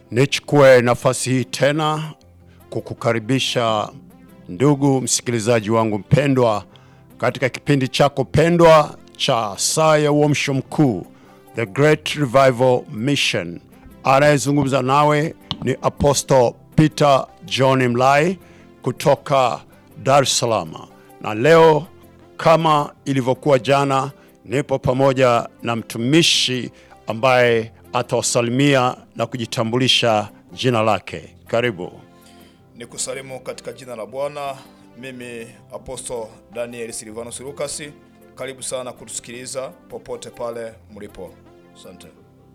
Nichukue nafasi hii tena kukukaribisha ndugu msikilizaji wangu mpendwa katika kipindi chako pendwa cha saa ya uamsho mkuu, The Great Revival Mission. Anayezungumza nawe ni Apostle Peter John Mlai kutoka Dar es Salaam, na leo kama ilivyokuwa jana, nipo pamoja na mtumishi ambaye atawasalimia na kujitambulisha jina lake. Karibu. Ni kusalimu katika jina la Bwana. Mimi Apostle Daniel Silvanus Lucas. Karibu sana kutusikiliza popote pale mlipo. Asante.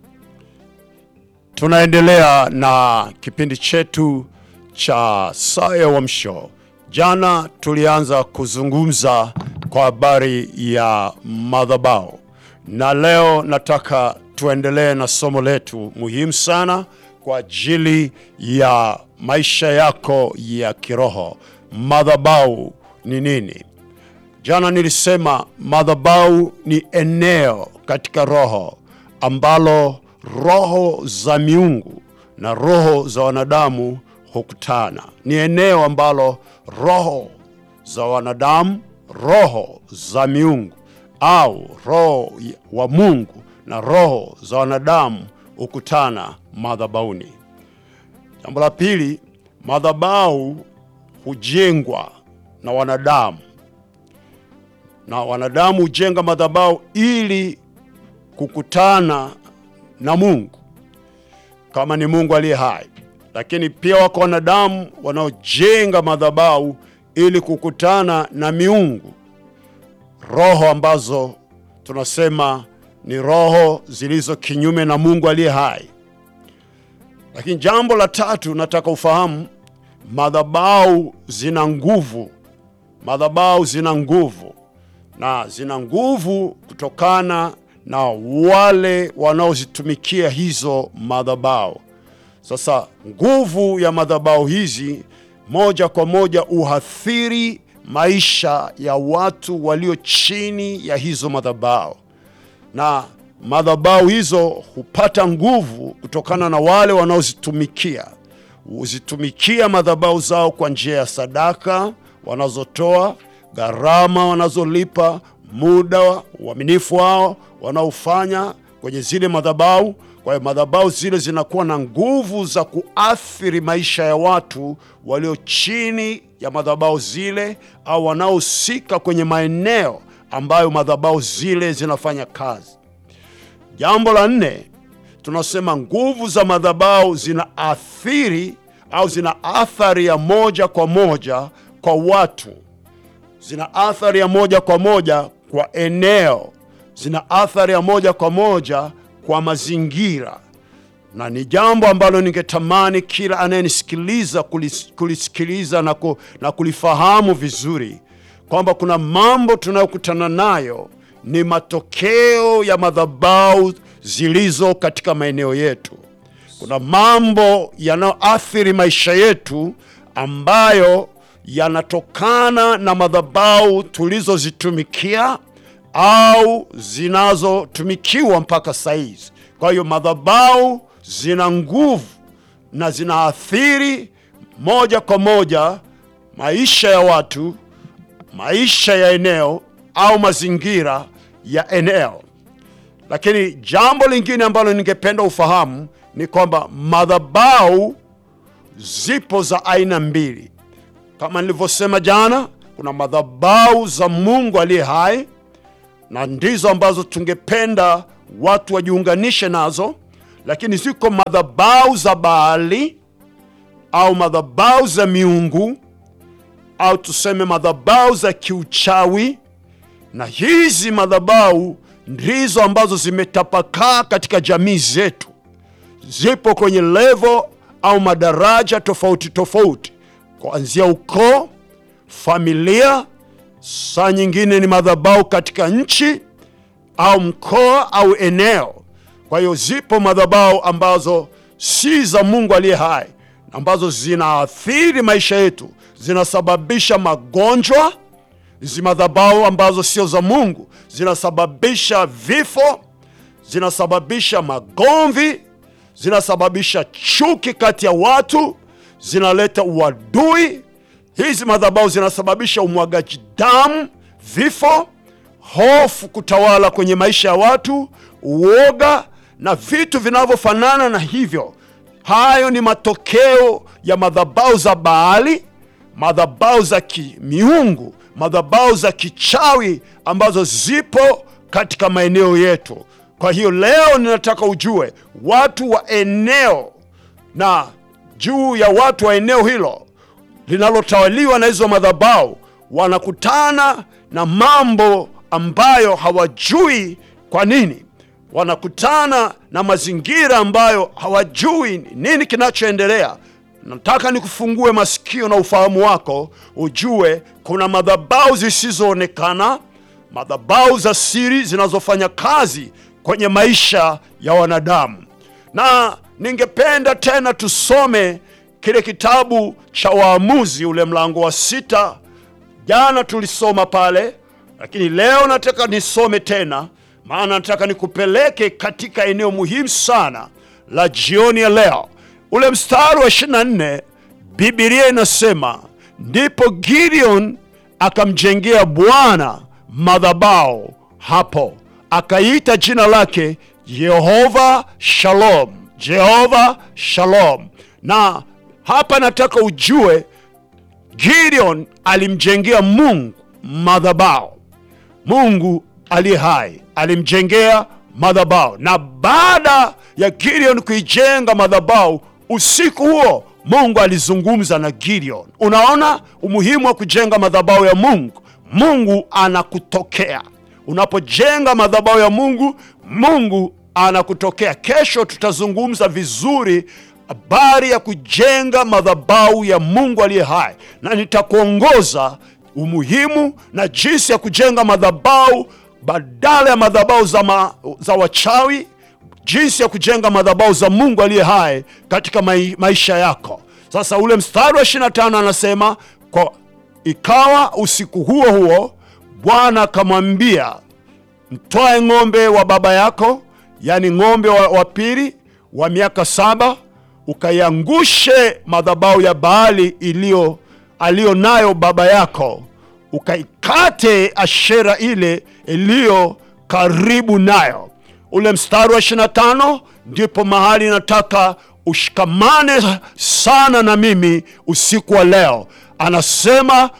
Tunaendelea na kipindi chetu cha saa ya uamsho. Jana tulianza kuzungumza kwa habari ya madhabahu, na leo nataka tuendelee na somo letu muhimu sana kwa ajili ya maisha yako ya kiroho. Madhabahu ni nini? Jana nilisema madhabahu ni eneo katika roho ambalo roho za miungu na roho za wanadamu hukutana. Ni eneo ambalo roho za wanadamu, roho za miungu au roho wa Mungu na roho za wanadamu hukutana madhabahuni. Jambo la pili, madhabahu hujengwa na wanadamu na wanadamu hujenga madhabahu ili kukutana na Mungu kama ni Mungu aliye hai, lakini pia wako wanadamu wanaojenga madhabahu ili kukutana na miungu, roho ambazo tunasema ni roho zilizo kinyume na Mungu aliye hai. Lakini jambo la tatu nataka ufahamu, madhabahu zina nguvu. Madhabahu zina nguvu na zina nguvu kutokana na wale wanaozitumikia hizo madhabahu. Sasa nguvu ya madhabahu hizi moja kwa moja uhathiri maisha ya watu walio chini ya hizo madhabahu, na madhabahu hizo hupata nguvu kutokana na wale wanaozitumikia. Huzitumikia madhabahu zao kwa njia ya sadaka wanazotoa, gharama wanazolipa, muda, uaminifu wao wanaofanya kwenye zile madhabahu. Kwa hiyo madhabahu zile zinakuwa na nguvu za kuathiri maisha ya watu walio chini ya madhabahu zile au wanaohusika kwenye maeneo ambayo madhabahu zile zinafanya kazi. Jambo la nne, tunasema nguvu za madhabahu zina athiri au zina athari ya moja kwa moja kwa watu, zina athari ya moja kwa moja kwa eneo, zina athari ya moja kwa moja kwa mazingira, na ni jambo ambalo ningetamani kila anayenisikiliza kulis, kulisikiliza na, ku, na kulifahamu vizuri kwamba kuna mambo tunayokutana nayo ni matokeo ya madhabahu zilizo katika maeneo yetu. Kuna mambo yanayoathiri maisha yetu ambayo yanatokana na madhabahu tulizozitumikia au zinazotumikiwa mpaka saizi. Kwa hiyo madhabahu zina nguvu na zinaathiri moja kwa moja maisha ya watu, maisha ya eneo au mazingira ya eneo. Lakini jambo lingine ambalo ningependa ufahamu ni kwamba madhabahu zipo za aina mbili. Kama nilivyosema jana, kuna madhabahu za Mungu aliye hai na ndizo ambazo tungependa watu wajiunganishe nazo, lakini ziko madhabahu za Baali au madhabahu za miungu au tuseme madhabahu za kiuchawi, na hizi madhabahu ndizo ambazo zimetapakaa katika jamii zetu, zipo kwenye levo au madaraja tofauti tofauti, kuanzia ukoo, familia, saa nyingine ni madhabahu katika nchi au mkoa au eneo. Kwa hiyo zipo madhabahu ambazo si za Mungu aliye hai, ambazo zinaathiri maisha yetu, zinasababisha magonjwa. Hizi madhabahu ambazo sio za Mungu zinasababisha vifo, zinasababisha magomvi, zinasababisha chuki kati ya watu, zinaleta uadui. Hizi madhabahu zinasababisha umwagaji damu, vifo, hofu kutawala kwenye maisha ya watu, uoga na vitu vinavyofanana na hivyo. Hayo ni matokeo ya madhabahu za Baali, madhabahu za kimiungu, madhabahu za kichawi ambazo zipo katika maeneo yetu. Kwa hiyo leo ninataka ujue watu wa eneo na juu ya watu wa eneo hilo linalotawaliwa na hizo madhabahu wanakutana na mambo ambayo hawajui kwa nini wanakutana na mazingira ambayo hawajui nini kinachoendelea. Nataka nikufungue masikio na ufahamu wako, ujue kuna madhabahu zisizoonekana, madhabahu za siri zinazofanya kazi kwenye maisha ya wanadamu. Na ningependa tena tusome kile kitabu cha Waamuzi, ule mlango wa sita. Jana tulisoma pale, lakini leo nataka nisome tena maana nataka nikupeleke katika eneo muhimu sana la jioni ya leo. Ule mstari wa 24, Biblia inasema ndipo Gideon akamjengea Bwana madhabahu hapo, akaita jina lake Yehova Shalom, Jehova Shalom. Na hapa nataka ujue Gideon alimjengea Mungu madhabahu. Mungu aliye hai alimjengea madhabahu, na baada ya Gideon kuijenga madhabahu, usiku huo Mungu alizungumza na Gideon. Unaona umuhimu wa kujenga madhabahu ya Mungu. Mungu anakutokea unapojenga madhabahu ya Mungu. Mungu anakutokea. Kesho tutazungumza vizuri habari ya kujenga madhabahu ya Mungu aliye hai, na nitakuongoza umuhimu na jinsi ya kujenga madhabahu badala ya madhabahu za, ma, za wachawi, jinsi ya kujenga madhabahu za Mungu aliye hai katika mai, maisha yako. Sasa ule mstari wa 25 anasema kwa ikawa usiku huo huo Bwana akamwambia, mtwae ng'ombe wa baba yako, yaani ng'ombe wa, wa pili wa miaka saba, ukaiangushe madhabahu ya Baali iliyo aliyo nayo baba yako ukaikate ashera ile iliyo karibu nayo. Ule mstari wa 25 ndipo mahali nataka ushikamane sana na mimi usiku wa leo. Anasema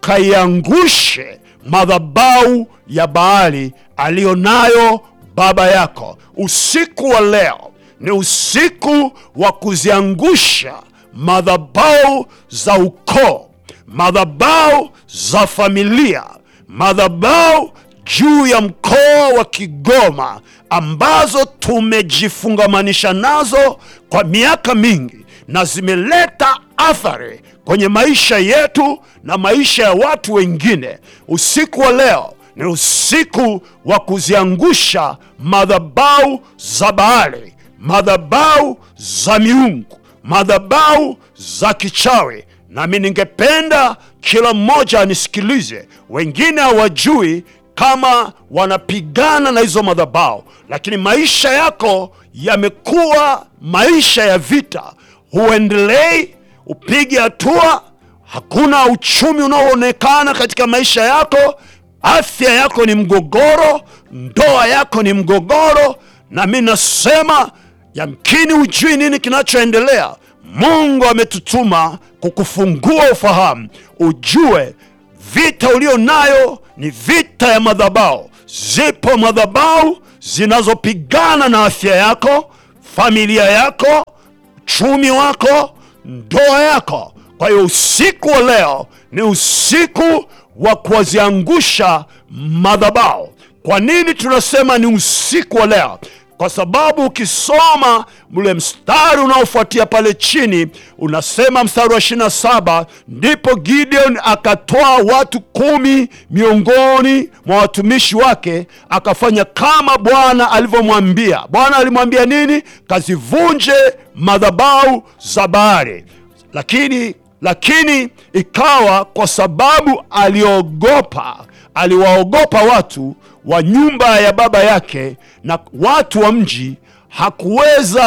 ukaiangushe madhabahu ya Baali aliyo nayo baba yako. Usiku wa leo ni usiku wa kuziangusha madhabahu za ukoo madhabahu za familia, madhabahu juu ya mkoa wa Kigoma ambazo tumejifungamanisha nazo kwa miaka mingi na zimeleta athari kwenye maisha yetu na maisha ya watu wengine. Usiku wa leo ni usiku wa kuziangusha madhabahu za Baali, madhabahu za miungu, madhabahu za kichawi nami ningependa kila mmoja anisikilize. Wengine hawajui kama wanapigana na hizo madhabahu, lakini maisha yako yamekuwa maisha ya vita. Huendelei, upige hatua, hakuna uchumi unaoonekana katika maisha yako, afya yako ni mgogoro, ndoa yako ni mgogoro, na mi nasema yamkini hujui nini kinachoendelea. Mungu ametutuma kukufungua ufahamu, ujue vita ulio nayo ni vita ya madhabahu. Zipo madhabahu zinazopigana na afya yako, familia yako, uchumi wako, ndoa yako. Kwa hiyo usiku wa leo ni usiku wa kuwaziangusha madhabahu. Kwa nini tunasema ni usiku wa leo? Kwa sababu ukisoma ule mstari unaofuatia pale chini unasema, mstari wa 27, ndipo Gideon akatoa watu kumi miongoni mwa watumishi wake, akafanya kama Bwana alivyomwambia. Bwana alimwambia nini? Kazivunje madhabahu za Baali. Lakini lakini ikawa kwa sababu aliogopa, aliwaogopa watu wa nyumba ya baba yake na watu wa mji, hakuweza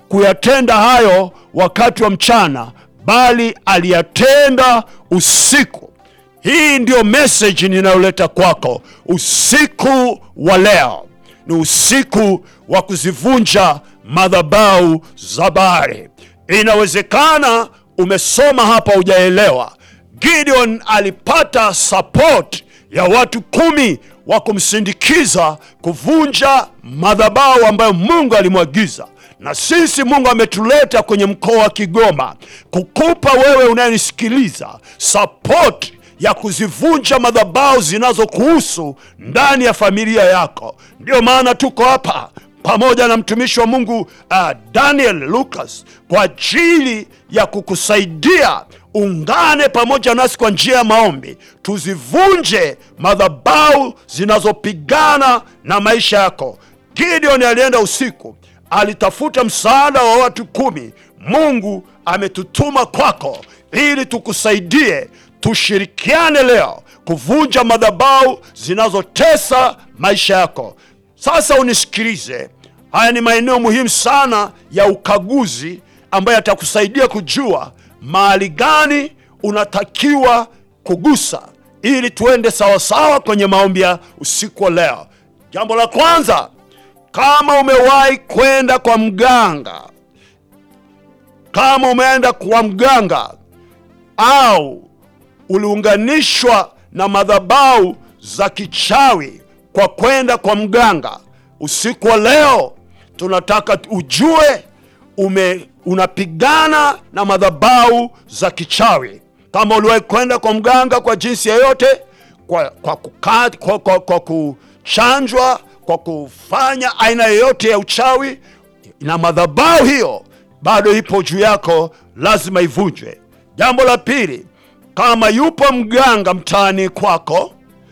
kuyatenda hayo wakati wa mchana, bali aliyatenda usiku. Hii ndiyo message ninayoleta kwako usiku wa leo. Ni usiku wa kuzivunja madhabahu za Baali. Inawezekana umesoma hapa hujaelewa. Gideon alipata support ya watu kumi wa kumsindikiza kuvunja madhabahu ambayo Mungu alimwagiza. Na sisi Mungu ametuleta kwenye mkoa wa Kigoma kukupa wewe unayenisikiliza support ya kuzivunja madhabahu zinazokuhusu ndani ya familia yako. Ndiyo maana tuko hapa pamoja na mtumishi wa Mungu uh, Daniel Lucas kwa ajili ya kukusaidia. Ungane pamoja nasi kwa njia ya maombi, tuzivunje madhabahu zinazopigana na maisha yako. Gideon alienda usiku, alitafuta msaada wa watu kumi. Mungu ametutuma kwako ili tukusaidie, tushirikiane leo kuvunja madhabahu zinazotesa maisha yako. Sasa unisikilize, haya ni maeneo muhimu sana ya ukaguzi ambayo yatakusaidia kujua mahali gani unatakiwa kugusa ili tuende sawasawa kwenye maombi ya usiku wa leo. Jambo la kwanza, kama umewahi kwenda kwa mganga, kama umeenda kwa mganga au uliunganishwa na madhabahu za kichawi kwa kwenda kwa mganga, usiku wa leo tunataka ujue ume unapigana na madhabahu za kichawi. Kama uliwahi kwenda kwa mganga kwa jinsi yoyote, kwa, kwa, kuka, kwa, kwa, kwa kuchanjwa, kwa kufanya aina yoyote ya uchawi, na madhabahu hiyo bado ipo juu yako, lazima ivunjwe. Jambo la pili, kama yupo mganga mtaani kwako,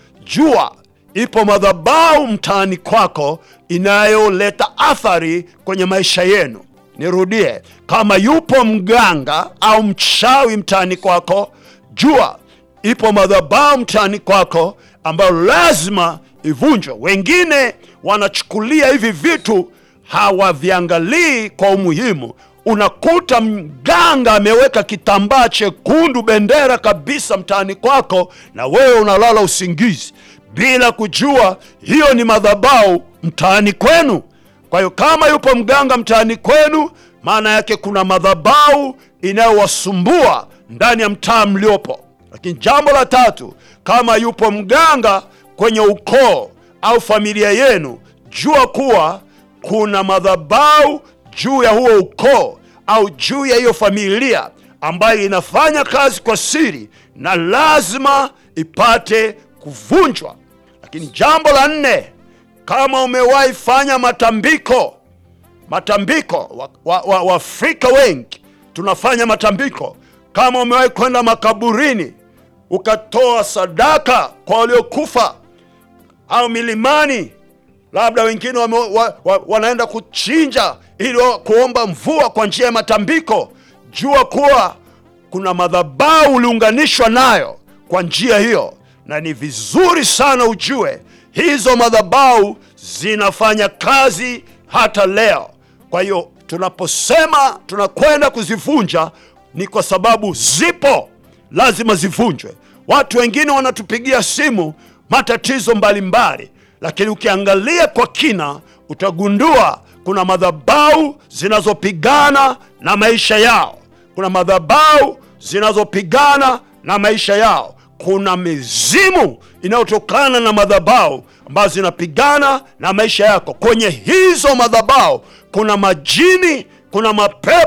jua ipo madhabahu mtaani kwako inayoleta athari kwenye maisha yenu. Nirudie, kama yupo mganga au mchawi mtaani kwako, jua ipo madhabahu mtaani kwako ambayo lazima ivunjwe. Wengine wanachukulia hivi vitu, hawaviangalii kwa umuhimu. Unakuta mganga ameweka kitambaa chekundu, bendera kabisa mtaani kwako, na wewe unalala usingizi bila kujua hiyo ni madhabahu mtaani kwenu. Kwa hiyo kama yupo mganga mtaani kwenu, maana yake kuna madhabahu inayowasumbua ndani ya mtaa mliopo. Lakini jambo la tatu, kama yupo mganga kwenye ukoo au familia yenu, jua kuwa kuna madhabahu juu ya huo ukoo au juu ya hiyo familia ambayo inafanya kazi kwa siri na lazima ipate kuvunjwa. Lakini jambo la nne, kama umewahi fanya matambiko, matambiko Waafrika wa, wa, wa wengi tunafanya matambiko. Kama umewahi kwenda makaburini ukatoa sadaka kwa waliokufa, au milimani, labda wengine wame, wa, wa, wanaenda kuchinja ili kuomba mvua kwa njia ya matambiko, jua kuwa kuna madhabahu uliunganishwa nayo kwa njia hiyo, na ni vizuri sana ujue hizo madhabahu zinafanya kazi hata leo. Kwa hiyo tunaposema tunakwenda kuzivunja ni kwa sababu zipo, lazima zivunjwe. Watu wengine wanatupigia simu matatizo mbalimbali, lakini ukiangalia kwa kina utagundua kuna madhabahu zinazopigana na maisha yao, kuna madhabahu zinazopigana na maisha yao, kuna mizimu inayotokana na madhabahu ambazo zinapigana na maisha yako. Kwenye hizo madhabahu kuna majini, kuna mapepo